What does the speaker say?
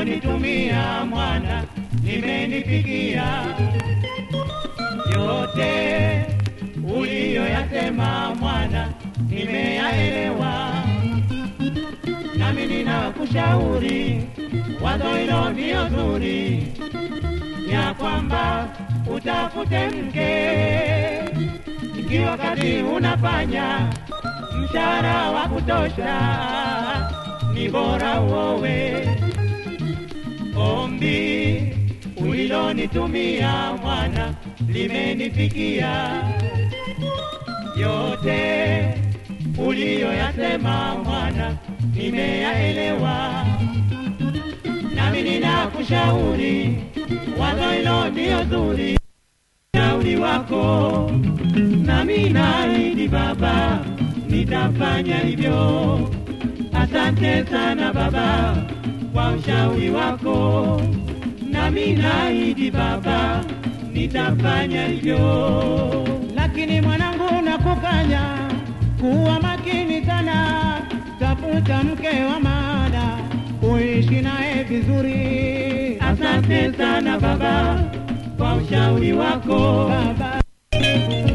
ulilonitumia mwana limenifikia yote uliyoyasema mwana nimeyaelewa, nami ninakushauri wazo hilo ndio zuri, ya kwamba utafute mke ikiwa wakati unafanya mshahara wa kutosha, ni bora uowe. Ombi ulilonitumia mwana limenifikia, yote uliyoyasema mwana nimeyaelewa, nami ninakushauri wazo hilo ndio zuri, shauri wako nami naahidi baba, nitafanya hivyo. Asante sana baba kwa ushauri wako, nami naahidi baba, nitafanya hivyo. lakini mwanangu nakufanya kuwa makini sana, tafuta mke wa maana, uishi naye vizuri. Asante sana baba kwa ushauri wako, baba.